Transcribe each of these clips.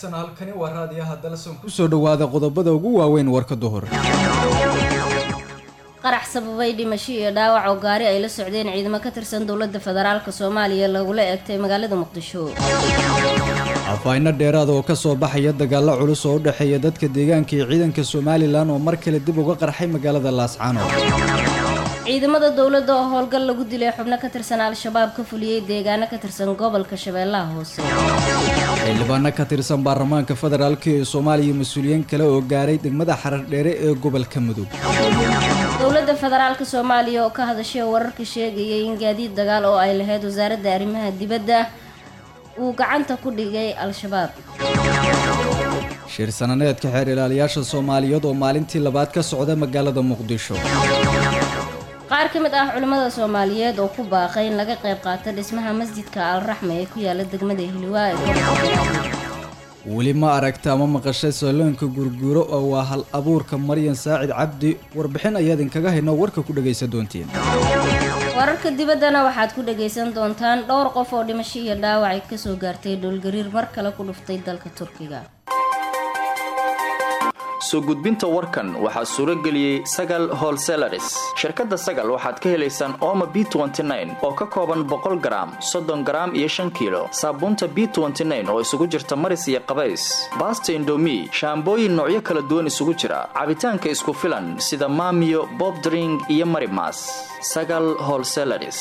wanaagsan halkani waa raadiyaha dalson kusoo dhawaada qodobada ugu waaweyn warka duhur qarax sababay dhimasho iyo dhaawac oo gaari ay la socdeen ciidamo ka tirsan dowladda federaalka soomaaliya lagula eegtay magaalada muqdisho afayno dheeraad oo kasoo baxaya dagaalo culus oo u dhexeeya dadka deegaanka iyo ciidanka somalilan oo mar kale dib uga qarxay magaalada laascano ciidamada dowladda oo howlgal lagu dilay xubno ka tirsan al-shabaab ka fuliyey deegaano ka tirsan gobolka shabeellaha hoose xildhibaano ka tirsan baarlamaanka federaalk ee soomaaliya mas-uuliyiin kale oo gaaray degmada xarar dheere ee gobolka mudug dowladda federaalka soomaaliya oo ka hadashay wararka sheegayay in gaadiid dagaal oo ay lahayd wasaaradda arrimaha dibadda uu gacanta ku dhigay al-shabaab shir sananeedka xeer ilaaliyaasha soomaaliyeed oo maalintii labaad ka socda magaalada muqdisho qaar ka mid ah culimmada soomaaliyeed oo ku baaqay in laga qayb qaato dhismaha masjidka al-raxma ee ku yaala degmada hiliwaa ee gobolka weli ma aragta ama maqashay saloonka gurguuro oo waa hal abuurka maryan saacid cabdi warbixin ayaa idinkaga hayno warka ku dhagaysan doontiin wararka dibaddana waxaad ku dhagaysan doontaan dhowr qof oo dhimasho iyo dhaawacay kasoo gaartay dhowlgariir mar kale ku dhuftay dalka turkiga soo gudbinta warkan waxaa suuro geliyey sagal holselaris shirkadda sagal waxaad ka helaysaan ooma b oo ka kooban boqol garaam soddon garaam iyo shan kiilo saabuunta b oo isugu jirta maris iyo qabays baasta indomi shaambooyin noocyo kala duwan isugu jira cabitaanka isku filan sida maamiyo bobdring iyo marimas sagal holselaris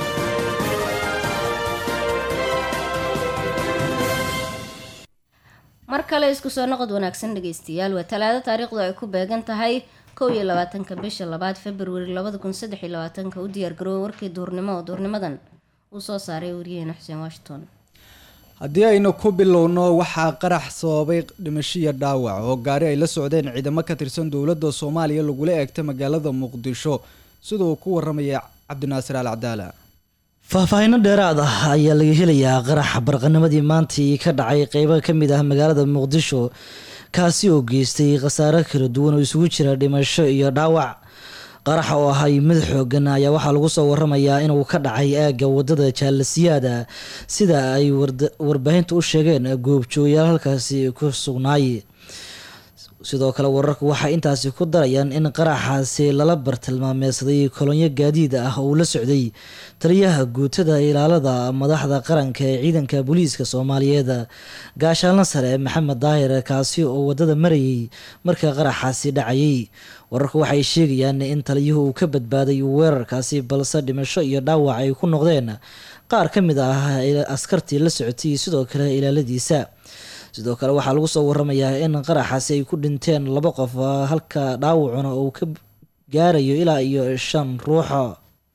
mar kale isku soo noqod wanaagsan dhegaystayaal waa talaado taariikhdu ay ku beegan tahay kow iyo labaatanka bisha labaad februari labada kun saddex iyo labaatanka u diyaargaroowa warkii duurnimo oo duurnimadan uu soo saaray wariyaheena xuseen washington haddii aynu ku bilowno waxaa qarax sababay dhimashiya dhaawac oo gaari ay la socdeen ciidamo ka tirsan dowladda soomaaliya lagula eegtay magaalada muqdisho sida uu ku waramaya cabdinaasir al cadaala faahfaahinno dheeraad ah ayaa laga helayaa qaraxa barqanimadii maantii ka dhacay qeybo ka mid ah magaalada muqdisho kaasi oo geystay khasaaro kala duwan oo isugu jira dhimasho iyo dhaawac qaraxa oo ahay mid xoogan ayaa waxaa lagu soo waramayaa inuu ka dhacay aagga wadada jaalasiyaada sida ay warbaahinta u sheegeen goobjooyaal halkaasi ku sugnaay sidoo kale wararku waxay intaasi ku darayaan in qaraxaasi lala bartilmaameedsaday kolonyo gaadiid ah oo uu la socday taliyaha guutada ilaalada madaxda qaranka ee ciidanka booliiska soomaaliyeed gaashaalna sare maxamed daahir kaasi oo wadada marayay marka qaraxaasi dhacayay wararku waxay sheegayaan in taliyuhu uu ka badbaaday weerarkaasi balse dhimasho iyo dhaawac ay ku noqdeen qaar ka mid ah askartii la socotay sidoo kale ilaaladiisa sidoo kale waxaa lagu soo waramayaa in qaraxaasi ay ku dhinteen laba qof halka dhaawacuna uu ka gaarayo ilaa iyo shan ruuxo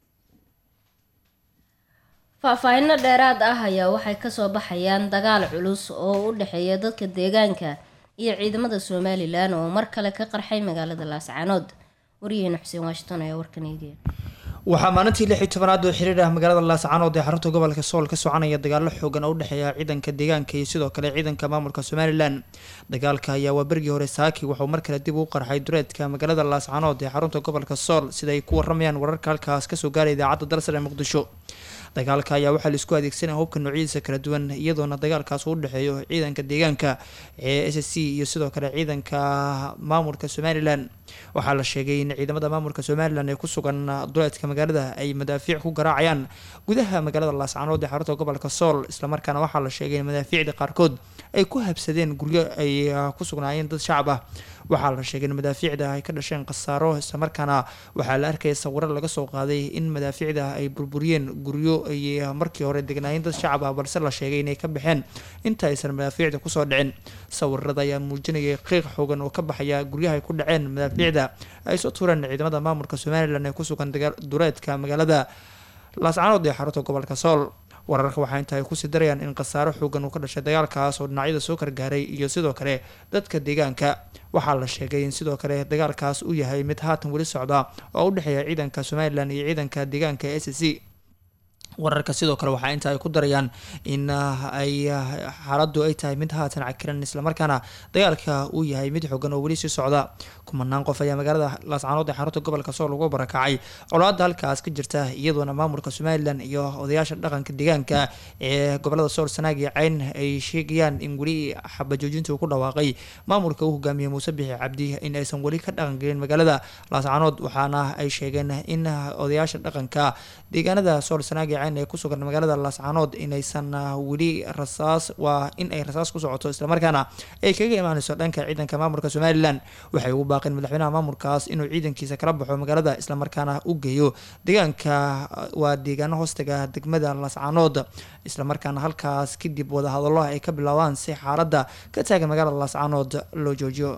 faahfaahinno dheeraad ah ayaa waxay kasoo baxayaan dagaal culus oo u dhexeeya dadka deegaanka iyo ciidamada somalilan oo mar kale ka qarxay magaalada laascaanood waryaheena xuseen washington ayaa warkan eegaya waxaa maalintii lix iyo tobanaad oo xiriir ah magaalada laascaanood ee xarunta gobolka sool ka soconaya dagaalo xoogan oo u dhexeeya ciidanka deegaanka iyo sidoo kale ciidanka maamulka somalilan dagaalka ayaa waa berigii hore saaki wuxuu mar kale dib u qarxay dureedka magaalada laascaanood ee xarunta gobolka sool sida ay ku waramayaan wararka halkaas kasoo gaara idaacadda dalsar ee muqdisho dagaalka ayaa waxaa laisku adeegsanaya hubka noocyadiisa kala duwan iyadoona dagaalkaas uu udhexeeyo ciidanka deegaanka ee s s c iyo sidoo kale ciidanka maamulka somalilan waxaa la sheegay in ciidamada maamulka somalilan ee ku sugan duleedka magaalada ay madaafiic ku garaacayaan gudaha magaalada laascaanood ee xarunta gobolka sool islamarkaana waxaa la sheegay in madaafiicda qaarkood ay ku habsadeen guryo ay ku sugnaayeen dad shacab ah waxaa la sheegay in madaafiicda ay ka dhasheen khasaaro islamarkaana waxaa la arkaya sawiro laga soo qaaday in madaafiicda ay burburiyeen guryo ay markii hore degnaayeen dad shacab ah balse la sheegay inay ka baxeen inta aysan madaafiicda kusoo dhicin sawirada ayaa muujinayay qiiq xoogan oo ka baxaya guryaha ay ku dhaceen madaafiicda ay soo tuureen ciidamada maamulka somalilan ee kusugan dureedka magaalada laascaanood ee xarunta gobolka sool wararka waxaa inta ay kusii darayaan in khasaaro xoogan uu ka dhashay dagaalkaas oo dhinacyada soo kargaaray iyo sidoo kale dadka deegaanka waxaa la sheegay in sidoo kale dagaalkaas uu yahay mid haatan weli socda oo u dhexeeya ciidanka somalilan iyo ciidanka deegaanka s c wararka sidoo kale waxaa inta ay ku darayaan in ay xaaladdu ay tahay mid haatan cakiran islamarkaana dagaalka uu yahay mid xoogan oo weli sii socda kumanaan qof ayaa magaalada laascaanood ee xarunta gobolka sool ugu barakacay colaada halkaas ka jirta iyadoona maamulka somalilan iyo odayaasha dhaqanka deegaanka ee gobolada sool sanaag iyo cayn ay sheegayaan in weli xabajoojinta uu ku dhawaaqay maamulka uu hogaamiyey muuse bixi cabdi in aysan weli ka dhaqangelin magaalada laascaanood waxaana ay sheegeen in odayaasha dhaqanka deegaanada sool sanaag iyo cayn ee ku sugan magaalada laascaanood inaysan weli rasaas waa in ay rasaas ku socoto islamarkaana ay kaga imaaneyso dhanka ciidanka maamulka somalilan waxay ugu baaqeen madaxweynaha maamulkaas inuu ciidankiisa kala baxo magaalada islamarkaana u geeyo deegaanka waa deegaano hoostaga degmada laascaanood islamarkaana halkaas kadib wadahadallo ay ka bilaabaan si xaaladda ka taagan magaalada laascaanood loo joojiyo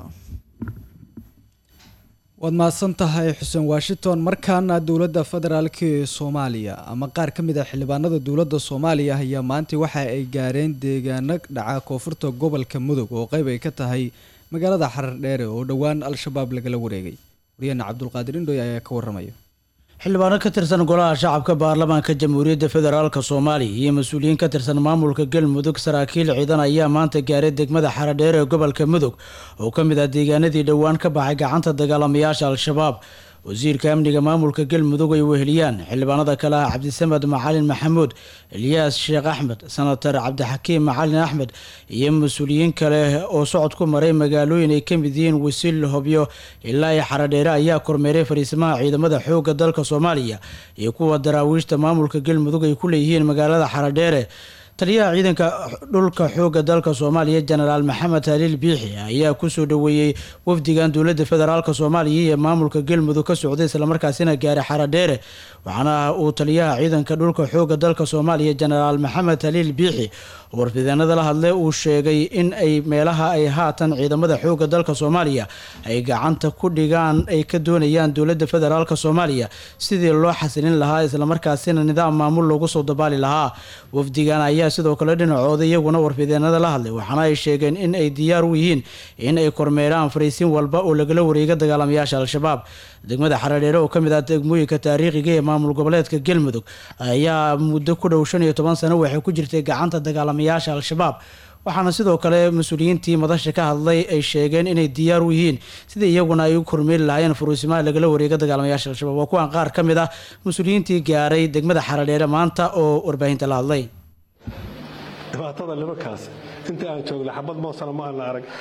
waad mahadsan tahay xuseen washington markaana dowladda federaalk ee soomaaliya ama qaar ka mid a xildhibaanada dowladda soomaaliya ayaa maanta waxa ay gaareen deegaano dhaca koonfurta gobolka mudug oo qeyb ay ka tahay magaalada xarar dheere oo dhowaan al-shabaab lagala wareegay waryaheena cabdulqaadir indhoy ayaa ka waramaya xildhibaano ka tirsan golaha shacabka baarlamaanka jamhuuriyadda federaalk soomaaliya iyo mas-uuliyiin ka tirsan maamulka galmudug saraakiil ciidan ayaa maanta gaaray degmada xaradheer ee gobolka mudug oo ka mid ah deegaanadii dhowaan ka baxay gacanta dagaalamayaasha al-shabaab wasiirka amniga maamulka galmudug ay weheliyaan xildhibaanada kale ah cabdisamed macalin maxamuud elyaas sheekh axmed senatar cabdixakiim macalin axmed iyo mas-uuliyiin kale oo socod ku maray magaalooyin ay ka mid yihiin wasiil hobyo ilaa iyo xaradheere ayaa kormeeray fariisimaha ciidamada xoogga dalka soomaaliya iyo kuwa daraawiishta maamulka galmudug ay ku leeyihiin magaalada xaradheere taliyaha ciidanka dhulka xoogga dalka soomaaliya jenaraal maxamed haliil biixi ayaa kusoo dhaweeyey wafdigan dowladda federaalk soomaaliya iyo maamulka galmudug ka socday islamarkaasina gaaray xaradheere waxaana uu taliyaha ciidanka dhulka xoogga dalka soomaaliya jenaraal maxamed haliil biixi oo warfideenada la hadlay uu sheegay in ay meelaha ay haatan ciidamada xoogga dalka soomaaliya ay gacanta ku dhigaan ay ka doonayaan dowladda federaalk soomaaliya sidii loo xasilin lahaa islamarkaasina nidaam maamul loogu soo dabaali lahaa wafdigan ayaa sidoo kale dhinacooda iyaguna warfideenada la hadlay waxaana ay sheegeen in ay diyaar u yihiin in ay kormeeraan fariisin walba oo lagala wareega dagaalamayaasha al-shabaab degmada xaradheere oo ka mid ah degmooyinka taariikhiga ee maamul goboleedka galmudug ayaa muddo ku dhow shan iyo toban sano waxay ku jirtay gacanta dagaalamayaasha al-shabaab waxaana sidoo kale mas-uuliyiintii madasha ka hadlay ay sheegeen inay diyaar u yihiin sida iyaguna ay u kormeeri lahaayeen furuusimaha lagala wareega dagaalamayaasha al-shabaab waa kuwan qaar ka mid ah mas-uuliyiintii gaaray degmada xaradheere maanta oo warbaahinta la hadlay dhibaatada nimankaas intii aan joognay xabad moosana ma aana arag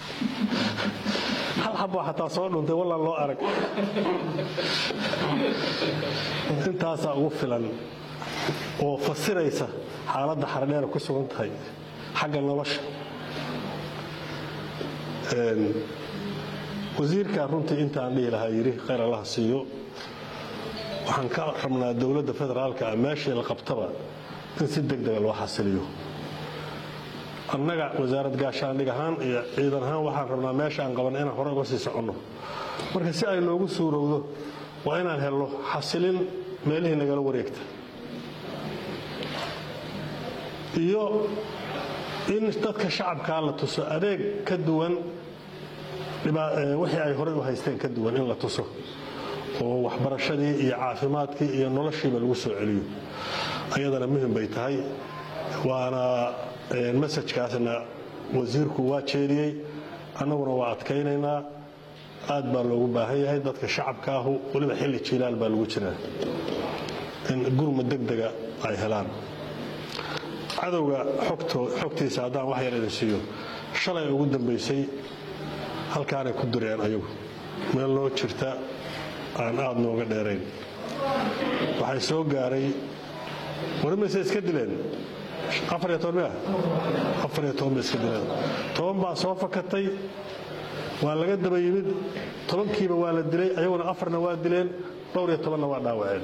hal xaboo xataa soo dhuntay wallaan loo arag intaasaa ugu filan oo fasiraysa xaaladda xaradheera ku sugan tahay xagga nolosha wasiirkaa runtii intaan dhihi lahaa yidhi khayr allaha siiyo waxaan ka rabnaa dowladda federaalka ah meeshii la qabtaba in si deg dega loo xasiliyo annaga wasaarad gaashaandhig ahaan iyo ciidan ahaan waxaan rabnaa meesha aan qaban inaan hore uga sii soconno marka si ay noogu suurowdo waa inaan helno xasilin meelihii nagala wareegta iyo in dadka shacabkaa la tuso adeeg ka duwan wixii ay horey u haysteen ka duwan in la tuso oo waxbarashadii iyo caafimaadkii iyo noloshiiba lagu soo celiyo ayadana muhim bay tahay waana masajkaasna wasiirku waa jeediyey annaguna waa adkaynaynaa aad baa loogu baahan yahay dadka shacabka ahu weliba xilli jiilaal baa lagu jiraa in gurma degdega ay helaan cadowga xogtiisa haddaan wax yar idin siiyo shalay ugu dambaysay halkaanay ku dureen ayagu meel noo jirta aan aad nooga dheerayn waxay soo gaaray warimayse iska dileen afariyo toban mia afariyo toban bay iska dileen toban baa soo fakatay waa laga daba yimid tobankiiba waa la dilay ayaguna afarna waa dileen dhowr iyo tobanna waa dhaawaceen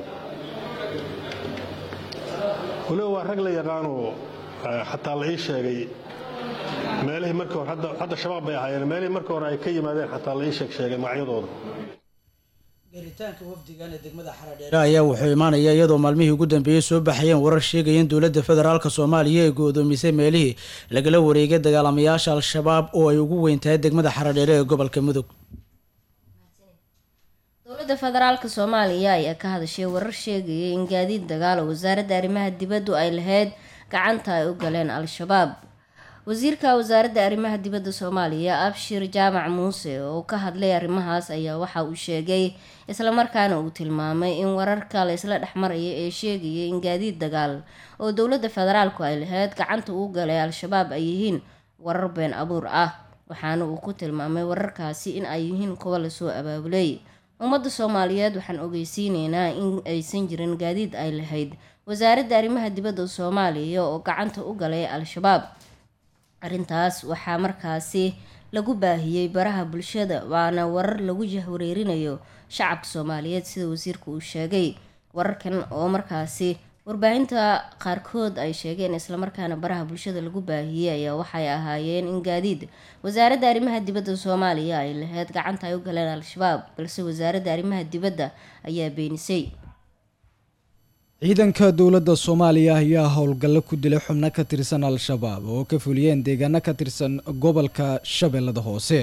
waliba waa rag la yaqaanoo xataa la ii sheegay meelihii markii hore hadda shabaab bay ahaayeen meelihii markii hore ay ka yimaadeen xataa la ii sheeg sheegay magacyadooda garitaanka wafdigan ee degmada xaradheere ayaa wuxuu imaanaya iyadoo maalmihii ugu dambeeyey soo baxayeen warar sheegaya in dowladda federaalk soomaaliya ay go-doomisay meelihii lagala wareegay dagaalamayaasha al-shabaab oo ay ugu weyn tahay degmada xaradheere ee gobolka mudug dowladda dowladda federaalka soomaaliya ayaa ka hadashay warar sheegaya in gaadiid dagaal oo wasaaradda arrimaha dibaddu ay lahayd gacanta ay u galeen al-shabaab wasiirka wasaaradda arrimaha dibadda soomaaliya abshir jaamac muuse oo ka hadlay arrimahaas ayaa waxa uu sheegay islamarkaana uu tilmaamay in wararka la isla dhexmaraya ee sheegaya in gaadiid dagaal oo dowladda federaalku ay lahayd gacanta uu galay al-shabaab ay yihiin warar been abuur ah waxaana uu ku tilmaamay wararkaasi in ay yihiin kuwa lasoo abaabulay ummadda soomaaliyeed waxaan ogeysiineynaa in aysan jirin gaadiid ay lahayd wasaaradda arrimaha dibadda soomaaliya oo gacanta u galay al-shabaab arrintaas waxaa markaasi lagu baahiyey baraha bulshada waana warar lagu jahwareerinayo shacabka soomaaliyeed sida wasiirku uu sheegay wararkan oo markaasi warbaahinta qaarkood ay sheegeen islamarkaana baraha bulshada lagu baahiyey ayaa waxay ahaayeen in gaadiid wasaaradda arrimaha dibadda soomaaliya ay lahayd gacanta ay u galeen al-shabaab balse wasaaradda arrimaha dibadda ayaa beenisay ciidanka dowladda soomaaliya ayaa howlgallo ku dilay xubno ka tirsan al-shabaab oo ka fuliyeen deegaano ka tirsan gobolka shabeellada hoose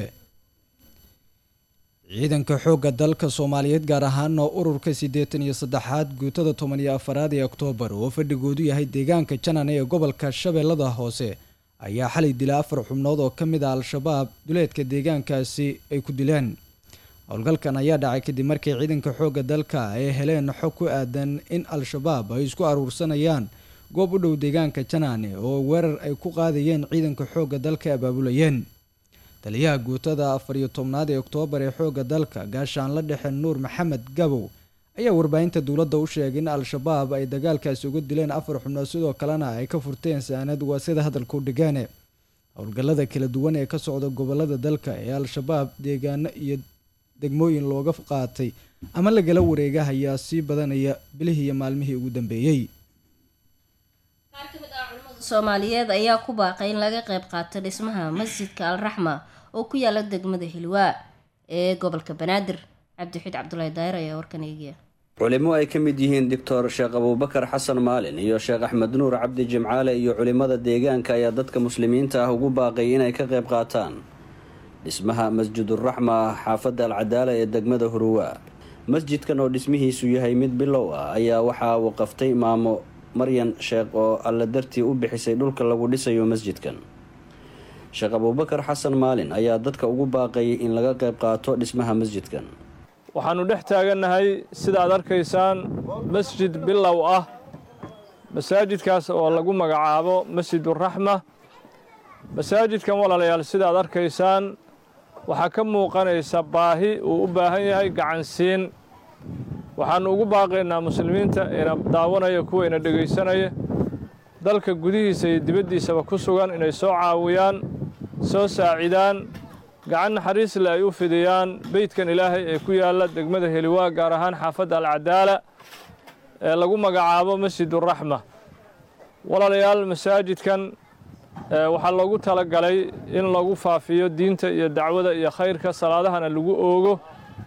ciidanka xoogga dalka soomaaliyeed gaar ahaan oo ururka siddeetan iyo saddexaad guutada toban iyo afaraad ee oktoobar oo fadhigoodu yahay deegaanka janan ee gobolka shabeellada hoose ayaa xalay dilay afar xubnood oo ka mid ah al-shabaab duleedka deegaankaasi ay ku dileen howlgalkan ayaa dhacay kadib markii ciidanka xoogga dalka ay heleen xog ku aadan in al-shabaab ay isku aruursanayaan goob u dhow deegaanka janaane oo weerar ay ku qaadayeen ciidanka xoogga dalka abaabulayeen taliyaha guutada afar iyo tobnaad ee oktoobar ee xoogga dalka gaashaanla dhexe nuur maxamed gabow ayaa warbaahinta dowladda u sheegay in al-shabaab ay dagaalkaasi uga dileen afar xubnood sidoo kalena ay ka furteen saanad waa sida hadalku dhigaane howlgallada kala duwan ee ka socda gobolada dalka ee al-shabaab deegaano iyo degmooyin looga qaatay ama lagala wareega ayaa sii badanaya bilihii iyo maalmihii ugu dambeeyey qaar ka mid ah culimada soomaaliyeed ayaa ku baaqay in laga qayb qaato dhismaha masjidka al-raxma oo ku yaala degmada hilwaa ee gobolka banaadir cabdixid cabdulaahi daayir ayaa warkan eegaya culimo ay ka mid yihiin doctor sheekh abuubakar xasan maalin iyo sheekh axmed nuur cabdi jimcaale iyo culimada deegaanka ayaa dadka muslimiinta ah ugu baaqay inay ka qayb qaataan dhismaha masjiduraxma xaafadda alcadaala ee degmada huruwa masjidkan oo dhismihiisu yahay mid bilow ah ayaa waxaa waqaftay maamo maryan sheekh oo alla dartii u bixisay dhulka lagu dhisayo masjidkan sheekh abuubakar xasan maalin ayaa dadka ugu baaqay in laga qayb qaato dhismaha masjidkan waxaannu dhex taagannahay sida aad arkaysaan masjid bilow ah masaajidkaas oo lagu magacaabo masjiduraxma masaajidkan walaalayaal sida aad arkaysaan waxaa ka muuqanaysa baahi uu u baahan yahay gacansiin waxaannu ugu baaqaynaa muslimiinta ina daawanaya kuwa ina dhegaysanaya dalka gudihiisa iyo dibaddiisaba ku sugan inay soo caawiyaan soo saacidaan gacan naxariisle ay u fidiyaan beydkan ilaahay ee ku yaalla degmada heliwaa gaar ahaan xaafadda alcadaala ee lagu magacaabo masjiduraxma walaalayaal masaajidkan waxaa loogu talagalay in lagu faafiyo diinta iyo dacwada iyo khayrka salaadahana lagu oogo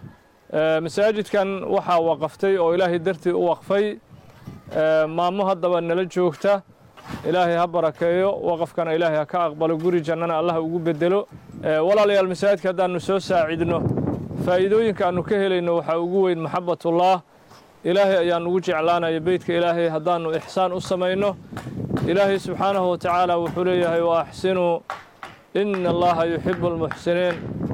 masaajidkan waxaa waqaftay oo ilaahay dartii u waqfay maamo haddaba nala joogta ilaahay ha barakeeyo waqafkana ilaahay ha ka aqbalo guri jannana allah ugu bedelo walaalayaal masaajidka haddaannu soo saacidno faa'iidooyinka aannu ka helayno waxaa ugu weyn maxabatullah ilaahay ayaan ugu jeclaanaya beydka ilaahay haddaannu ixsaan u samayno ilaahay subxaanahu watacaala wuxuu leeyahay wa axsinuu ina allaha yuxibu almuxsiniin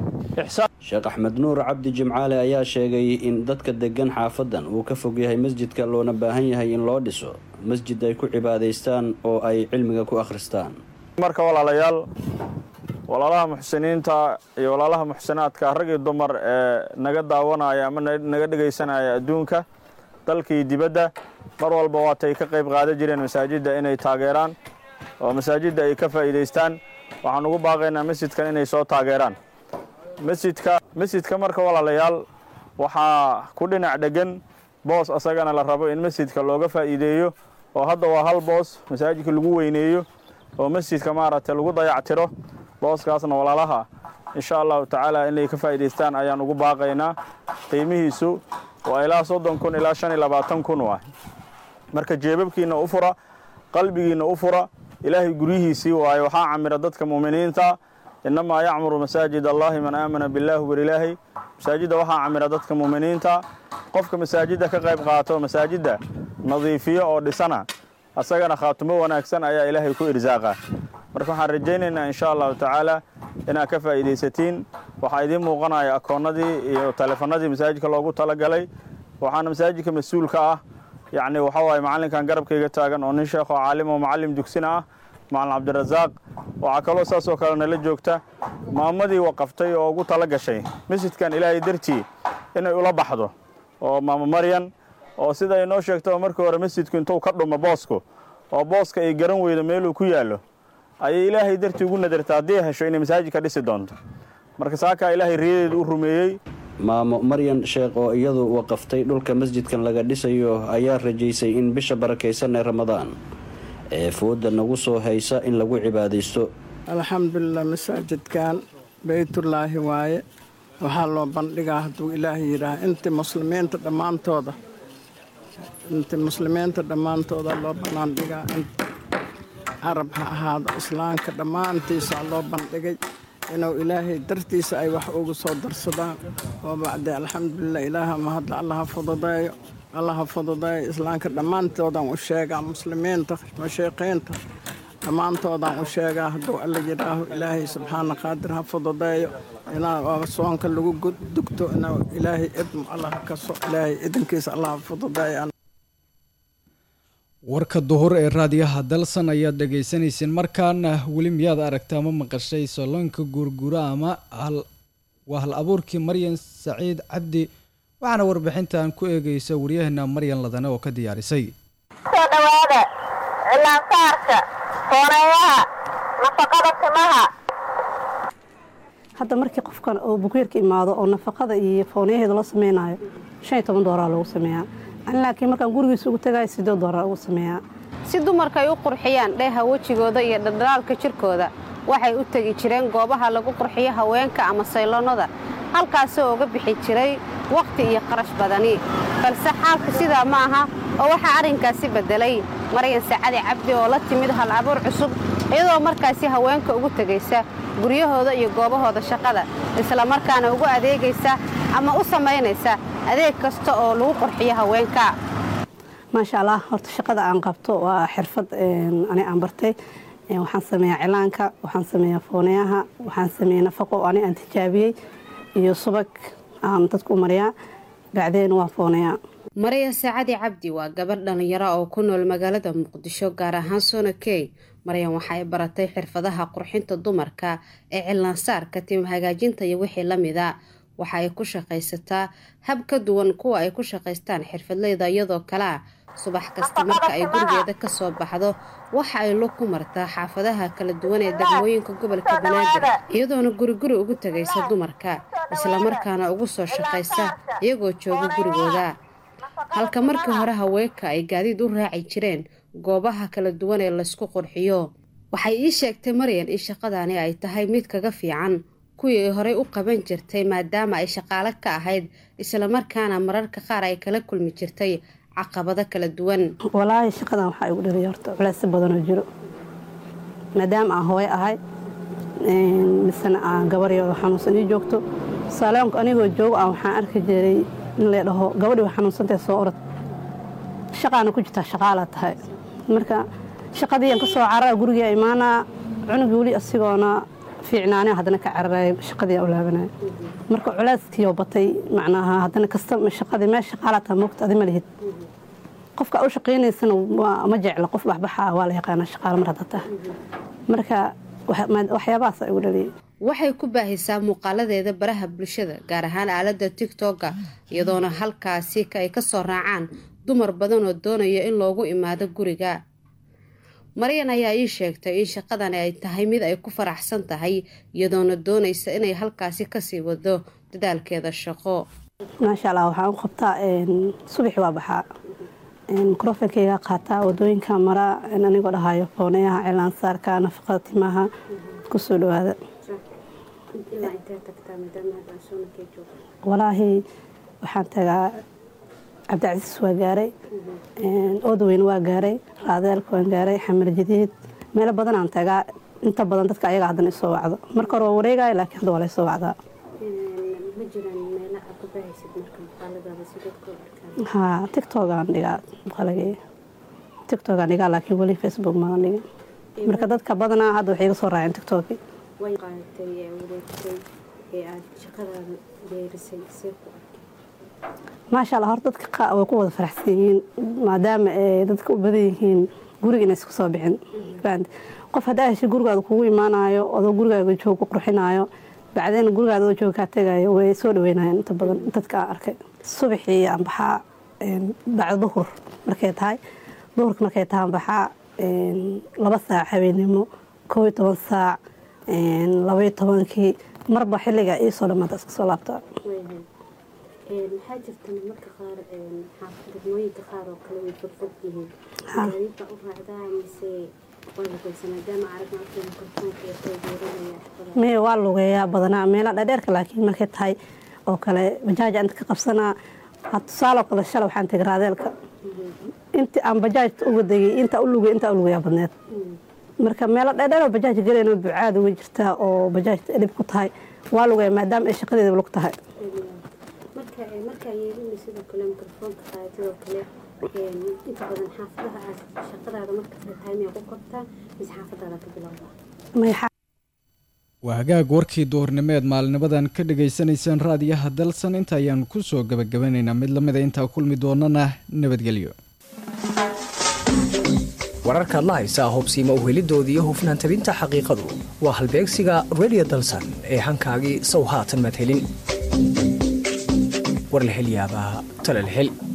sheekh axmed nuur cabdi jimcaale ayaa sheegay in dadka deggan xaafadan uu ka fog yahay masjidka loona baahan yahay in loo dhiso masjid ay ku cibaadaystaan oo ay cilmiga ku akhristaan marka walaalayaal walaalaha muxsiniinta iyo walaalaha muxsinaadka rag iyo dumar ee naga daawanaya ama naga dhegaysanaya adduunka dalkii dibadda mar walba waatay ka qayb qaadan jireen masaajidda inay taageeraan oo masaajidda ay ka faa'iidaystaan waxaan ugu baaqaynaa masjidkan inay soo taageeraan masjidka masjidka marka walaalayaal waxaa ku dhinac dhegan boos asagana la rabo in masjidka looga faa'iideeyo oo hadda waa hal boos masaajidka lagu weyneeyo oo masjidka maaragtay lagu dayactiro booskaasna walaalaha insha allahu tacaala inay ka faa'iidaystaan ayaan ugu baaqaynaa qiimihiisu waa ilaa soddon kun ilaa shan iyo labaatan kun waay marka jeebabkiinna u fura qalbigiinna u fura ilaahay guryihiisii waaye waxaa camira dadka mu'miniinta innamaa yacmuru masaajid allahi man aamana billaahi warilaahi masaajidda waxaa camira dadka muuminiinta qofka masaajidda ka qayb qaato masaajidda nadiifiyo oo dhisana asagana khaatumo wanaagsan ayaa ilaahay ku irsaaqa marka waxaan rajaynaynaa insha allahu tacaala inaad ka faa'iidaysatiin waxaa idiin muuqanaya akoonnadii iyo taleefanadii masaajidka loogu talagalay waxaana masaajidka mas-uulka ah yacni waxa waaye macallinkan garabkayga taagan oo nin sheekh oo caalim oo macallim dugsina ah macalin cabdirasaaq waxaa kaloo saas oo kale nala joogta maamadii waqaftay oo ugu tala gashay masjidkan ilaahay dartii inay ula baxdo oo maamo maryan oo sida ay noo sheegtaba markii hore masjidku intuu ka dhumo boosku oo booska ay garan weydo meeluu ku yaallo ayay ilaahay dartii ugu nadarta haddii hesho inay masaajidka dhisi doonto marka saakaa ilaahay riyadeedu u rumeeyey maamo maryan sheekh oo iyadu waqaftay dhulka masjidkan laga dhisayo ayaa rajaysay in bisha barakaysan ee ramadaan ee fooda nagu soo haysa in lagu cibaadaysto alxamdulilah masaajidkan beytullaahi waaye waxaa loo bandhigaa hadduu ilaahay yidhaah intii muslimiinta dhammaantooda intii muslimiinta dhammaantooda loo banaandhigaa carab ha ahaado islaamka dhammaantiisaa loo bandhigay inuu ilaahay dartiisa ay wax ugu soo darsadaan oo bacdi alxamdulilah ilaaha mahadla allaha fududeeyo allaha fududeeyo islaamka dhammaantoodaan u sheegaa muslimiinta mashiiqiinta dhammaantoodaan u sheegaa hadduu alla yidhaaho ilaahay subxaana qaadir ha fududeeyo inaa soonka lagu dugto inuu ilaahay idmo allaha kaso ilaahay idinkiisa allaha fududeeyo warka duhur ee raadiyaha dalsan ayaad dhagaysanayseen markaana weli miyaad aragta ama maqashay saloonka guurguura ama waa hal abuurkii maryan saciid cabdi waxaana warbixintan ku eegaysa waryaheena maryan ladane oo ka diyaarisay soo dhawaada cilaansaarka fooneeyaha nafaqada timaha hadda markii qofkan oo bukeerka imaado oo nafaqada iyo fooneyaheeda loo sameynayo shan iyo toban dooraa lagu sameeyaa laakiin markaan gurigiisa ugu tagayo siddeed doorar ugu sameeyaa si dumarka ay u qurxiyaan dheeha wejigooda iyo dhaldhalaalka jirkooda waxay u tegi jireen goobaha lagu qurxiyo haweenka ama sayloonnada halkaasoo uga bixi jiray wakhti iyo qarash badani balse xaalku sidaa ma aha oo waxaa arrinkaasi beddelay maryan sacadi cabdi oo la timid hal abuur cusub iyadoo markaasi haweenka ugu tegaysa guryahooda iyo goobahooda shaqada isla markaana ugu adeegaysa ama u samaynaysa adeeg kasta oo lagu qurxiyo haweenka maasha allah horta shaqada aan qabto waa xirfad ani aan bartay waxaan sameeyaa cilaanka waxaan sameeyaa fooneyaha waxaan sameeya nafaqo ani aan tijaabiyey iyo subag aan dadku u mariyaa bacdeen waa fooneyaa marya saacadi cabdi waa gabadh dhallinyaro oo ku nool magaalada muqdisho gaar ahaan sona key maryan waxay baratay xirfadaha qurxinta dumarka ee cilaansaarka tim hagaajinta iyo wixii la mida waxa ay ku shaqaysataa hab ka duwan kuwa ay ku shaqaystaan xirfadleyda iyadoo kalea subax kasta marka ay gurigeeda ka soo baxdo waxa ay lug ku martaa xaafadaha kala duwan ee degmooyinka gobolka banaadir iyadoona guriguri ugu tegaysa dumarka islamarkaana ugu soo shaqaysa iyagoo jooga gurigooda halka markii hore haweenka ay gaadiid u raaci jireen goobaha kala duwan ee laysku qurxiyo waxay ii sheegtay maryan in shaqadani ay tahay mid kaga fiican kuwii ay horey u qaban jirtay maadaama ay shaqaalo ka ahayd islamarkaana mararka qaar ay kala kulmi jirtay caqabado kala duwan walaahi shaqadan waxaa igu dhaliya horta culeysyo badanoo jiro maadaama aan hooyo ahay misena aan gabaryooda xanuunsan ii joogto saaloonka anigoo joogo aan waxaan arki jiray in la dhaho gabadhii waa xanuunsantae soo orod shaqaana ku jirtaa shaqaalaa tahay marka shaqadiian ka soo carara gurigaa imaanaa cunugii weli asigoona fiicnaane haddana ka cararaya shaqadii u laabanaya marka culeyskiioo batay macnaha haddana kasta shaqadii meel shaqaalaa tahay moogta adi ma lihid qofka u shaqaynaysana ma jecla qof baxbaxa waa la yaqaanaa shaqaalo mar hadda tahay marka waxyaabahaas igu dhaliyay waxay ku baahisaa muuqaaladeeda baraha bulshada gaar ahaan aaladda tigtokga iyadoona halkaasi ay ka soo raacaan dumar badan oo doonaya in loogu imaado guriga maryan ayaa ii sheegtay in shaqadani ay tahay mid ay ku faraxsan tahay iyadoona doonaysa inay halkaasi kasii wado dadaalkeeda shaqo maasha allah waxaan u qabtaa subaxi waa baxaa mikrofonkeyga qaataa wadooyinka maraa anigoo dhahayo fooneyaha cilaansaarka nafaqada timaha kusoo dhawaada walaahi waxaan tagaa cabdicasiis waa gaaray oodweyn waa gaaray raadeelka waan gaaray xamar jadiid meelo badanaan tagaa inta badan dadka ayaga haddana isoo wacdo marka hore waa wareegaya laakiin hadda waa la isoo wacdaa ma jiraan meelo aad ku bahaysid marka muuqaaladaada si dadku u arkaan haa tiktokaan dhigaa muuqaalagay tiktokaan dhigaa laakiin weli facebook maadan dhigin marka dadka badanaa hadda waxay iga soo raaceen tiktoki way qaadatay ee wareegtay ee aad shaqadaada beerisay see ku arkay maasha allah horta dadka qa- way ku wada faraxsan yihiin maadaama ay dadka u badan yihiin guriga inay isku soo bixin fahamte qof haddaa heshay gurigaada kugu imaanayo adoo gurigaaga joog ku qurxinayo bacdeen gurigaada oo joog kaa tegayo way soo dhaweynayaan inta badan dadka aan arkay subaxii aan baxaa een, bacda duhur markay tahay duhurka markay tahay aan baxaa een, laba saac habeennimo koob iyo toban saac een, laba iyo tobankii marba xilliga iisoo dhamaata iska soo laabtaa Waayahay. Een, waxaa jirta marmarka qaar een, xaafad degmooyinka qaar oo kale way fogfog yihiin Ha. gaadiid baa u raacdaa mise waa lugaysa maadaama aragna afka mikrofoonka ee taageeranaya shaqada maya waa lugeeyaa badanaa meelaha dheerdheerka laakiin markay tahay oo kale bajaaja inta ka qabsanaa ha tusaaloo kale shalay waxaan tegay raadeelka intii aan bajaajta uga degay intaa u lugay intaa u lugayaa badneed marka meelo dheerdheer oo bajaaj galayno bucaad uga jirtaa oo bajaajta edhib ku tahay waa lugaya maadaama ay shaqadeeda lug tahay marka ee, marka ay yeelina sidoo kale mikrofoonka qaadidoo kale een, inta badan xaafadaha aad shaqadaada markasta tahay miyaa ku qabtaa mise xaafadaada ka bilowdaa Maya waa hagaag warkii duhurnimeed maalinimadan ka dhagaysanaysaan raadiyaha dalsan inta ayaanu ku soo gabagabanaynaa mid lamida intaa kulmi doonana nabadgelyo wararka adla haysaa hubsiima uhelidoodii iyo hufnaan tabinta xaqiiqadu waa halbeegsiga radio dalsan ee hankaagii sow haatan madhelin war la hel yaabaa tala la hel